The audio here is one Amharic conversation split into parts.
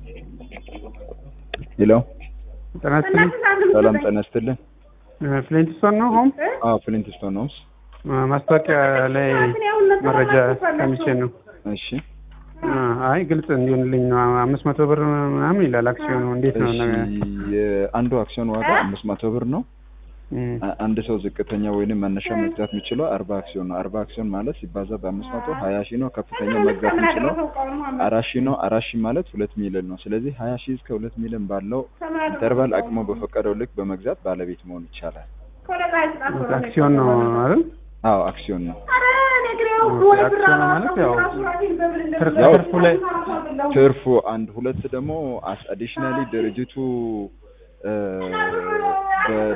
ሄሎ ጤና ይስጥልኝ። ሰላም ጤና ይስጥልን። ፍሊንትስቶን ነው ሆም አዎ ፍሊንትስቶን ነው። ማስታወቂያ ላይ መረጃ ሰምቼ ነው። እሺ አይ ግልጽ እንዲሆንልኝ ነው። አምስት መቶ ብር ምናምን ይላል አክሲዮኑ። እንዴት ነው? እሺ የአንዱ አክሲዮን ዋጋ አምስት መቶ ብር ነው። እም፣ አ- አንድ ሰው ዝቅተኛ ወይንም መነሻ መግዛት የሚችለው አርባ አክሲዮን ነው። አርባ አክሲዮን ማለት ሲባዛ በአምስት መቶ ሀያ ሺህ ነው። ከፍተኛው መግዛት የሚችለው አራት ሺህ ነው። አራት ሺህ ማለት ሁለት ሚሊዮን ነው። ስለዚህ ሀያ ሺህ እስከ ሁለት ሚሊዮን ባለው ኢንተርቫል አቅሞ በፈቀደው ልክ በመግዛት ባለቤት መሆን ይቻላል። አክሲዮን ነው አይደል? አዎ አክሲዮን ነው። አክሲዮን ማለት ያው ትርፍ ያው ትርፉ ላይ ትርፉ አንድ ሁለት ደግሞ አዲሽናሊ ድርጅቱ እ፣ በ-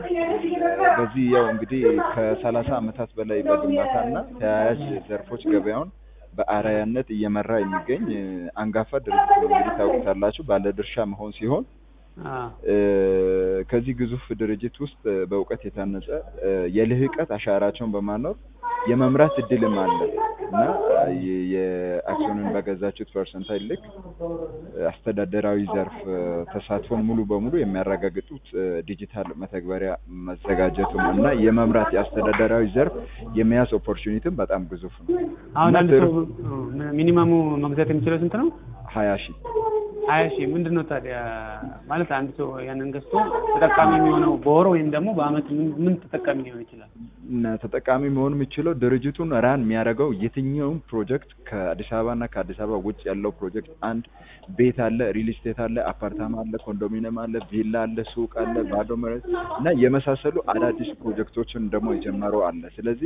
በዚህ ያው እንግዲህ ከሰላሳ አመታት በላይ በግንባታ እና ተያያዥ ዘርፎች ገበያውን በአርአያነት እየመራ የሚገኝ እ፣ አንጋፋ ድርጅት ነው። እንግዲህ ታውቁታላችሁ ባለድርሻ መሆን ሲሆን አ፣ እ፣ ከዚህ ግዙፍ ድርጅት ውስጥ እ፣ በእውቀት የታነጸ እ፣ የልህቀት አሻራቸውን በማኖር የመምራት እድልም አለ እና የ- የአክሲዮንን በገዛችሁት ፐርሰንታይል ልክ እ፣ አስተዳደራዊ ዘርፍ እ፣ ተሳትፎን ሙሉ በሙሉ የሚያረጋግጡት እ፣ ዲጂታል መተግበሪያ መዘጋጀቱም እና የመምራት የአስተዳደራዊ ዘርፍ የመያዝ ኦፖርቹኒቲም በጣም ግዙፍ ነው። አሁን እና አንድ ትርፍ ሰው ሚኒመሙ መግዛት የሚችለው ስንት ነው? ሀያ ሺህ ሀያ ሺህ ምንድን ነው ታዲያ? ማለት አንድ ሰው ያንን ገዝቶ ተጠቃሚ የሚሆነው በወር ወይም ደግሞ በአመት ምን ምን ተጠቃሚ ሊሆን ይችላል? እና ተጠቃሚ መሆን የሚችለው ድርጅቱን ራን የሚያደርገው የትኛውም ፕሮጀክት ከአዲስ አበባ እና ከአዲስ አበባ ውጭ ያለው ፕሮጀክት አንድ ቤት አለ፣ ሪል ስቴት አለ፣ አፓርታማ አለ፣ ኮንዶሚኒየም አለ፣ ቪላ አለ፣ ሱቅ አለ፣ ባዶ መሬት እና የመሳሰሉ አዳዲስ ፕሮጀክቶችን ደግሞ የጀመረው አለ። ስለዚህ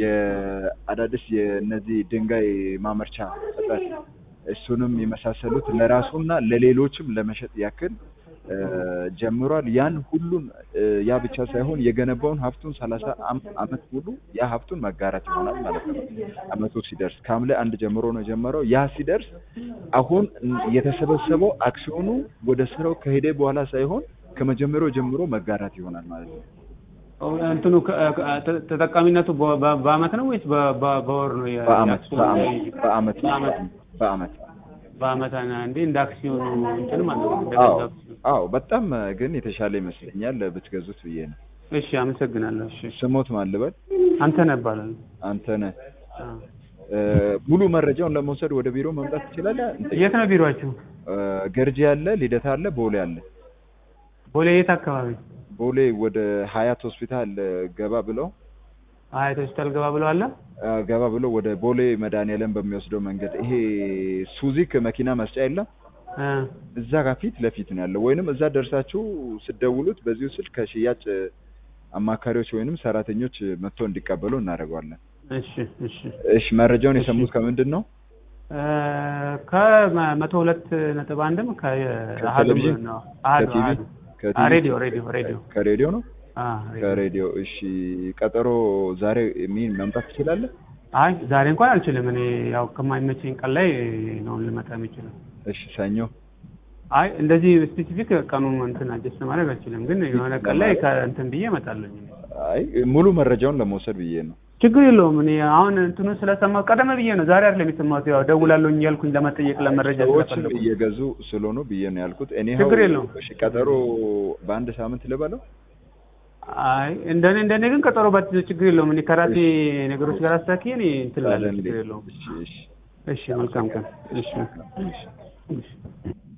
የአዳዲስ የእነዚህ ድንጋይ ማመርቻ እጥረት እሱንም የመሳሰሉት ለራሱና ለሌሎችም ለመሸጥ ያክል እ፣ ጀምሯል። ያን ሁሉን እ፣ ያ ብቻ ሳይሆን የገነባውን ሀብቱን ሰላሳ አመት ሙሉ ያ ሀብቱን መጋራት ይሆናል ማለት ነው። አመቱ ሲደርስ ከሐምሌ አንድ ጀምሮ ነው የጀመረው። ያ ሲደርስ አሁን የተሰበሰበው አክሲዮኑ ወደ ስራው ከሄደ በኋላ ሳይሆን ከመጀመሪያው ጀምሮ መጋራት ይሆናል ማለት ነው። እንትኑ ከ- ከ- ተ- ተጠቃሚነቱ በ- በ- በአመት ነው ወይስ በ- በ- በወር ነው? የ- በአመት የአክሲዮኑ በአመት በአመት በአመት በአመት በአመት እንዴ እንደ አክሲዮኑ እንትን ማለት ነው። እንደ አዎ ገዛ አክሲዮን። አዎ በጣም ግን የተሻለ ይመስለኛል ብትገዙት ብዬ ነው። እሺ አመሰግናለሁ። እሺ ስሞት ማን ልበል? አንተ ነህ እባላለሁ። አንተ ነህ። አ። እ፣ ሙሉ መረጃውን ለመውሰድ ወደ ቢሮ መምጣት ትችላለህ። የት ነው ቢሮአችሁ? እ፣ ገርጂ አለ፣ ልደታ አለ፣ ቦሌ አለ። ቦሌ የት አካባቢ? ቦሌ ወደ ሀያት ሆስፒታል እ፣ ገባ ብለው አያት ሆስፒታል ገባ ብለው አለ። እ፣ ገባ ብለው ወደ ቦሌ መድኃኒዓለም በሚወስደው መንገድ ይሄ ሱዚክ መኪና መስጫ የለም አ። እዛ ጋር ፊት ለፊት ነው ያለው። ወይንም እዛ ደርሳችሁ ስደውሉት በዚሁ ስልክ ከሽያጭ አማካሪዎች ወይንም ሰራተኞች መጥቶ እንዲቀበሉ እናደርገዋለን። እሺ እሺ እሺ መረጃውን የሰሙት ከምንድን ነው? እ፣ ከመቶ ሁለት ነጥብ አንድም ከአሀዱ ከቴሌቪዥን? ነው። አሀዱ ከቲቪ? አሀዱ። ከቲቪ? አ፣ ሬዲዮ ሬዲዮ ሬዲዮ ከሬዲዮ ነው? አ፣ ሬዲዮ። ከሬዲዮ እሺ። ቀጠሮ ዛሬ ሚን መምጣት ትችላለህ? አይ ዛሬ እንኳን አልችልም። እኔ ያው ከማይመቸኝ ቀን ላይ ነው ልመጣ የምችለው። እሺ ሰኞ አይ እንደዚህ ስፔሲፊክ ቀኑን እንትን አጀስት ማድረግ አልችልም፣ ግን የሆነ ቀን ላይ ከእንትን ብዬ እመጣለሁ። አይ ሙሉ መረጃውን ለመውሰድ ብዬ ነው። ችግር የለውም። እኔ አሁን እንትኑ ስለሰማሁ ቀደም ብዬ ነው ዛሬ አይደለም የሰማሁት። ያው ደውላለሁኝ እያልኩኝ ለመጠየቅ ለመረጃ ሰዎችም ስለፈለኩ እየገዙ ስለሆኑ ብዬ ነው ያልኩት። እኔ ችግር የለውም። እሺ ቀጠሮ በአንድ ሳምንት ልበለው? አይ እንደኔ እንደኔ ግን ቀጠሮ ባት ችግር የለውም። እኔ ከራሴ ነገሮች ጋር አስተካክዬ እኔ እንትን እላለሁ። ታዲያ ችግር እንዴት? የለውም። እሺ እሺ እሺ መልካም ቀን። እሺ እሺ እሺ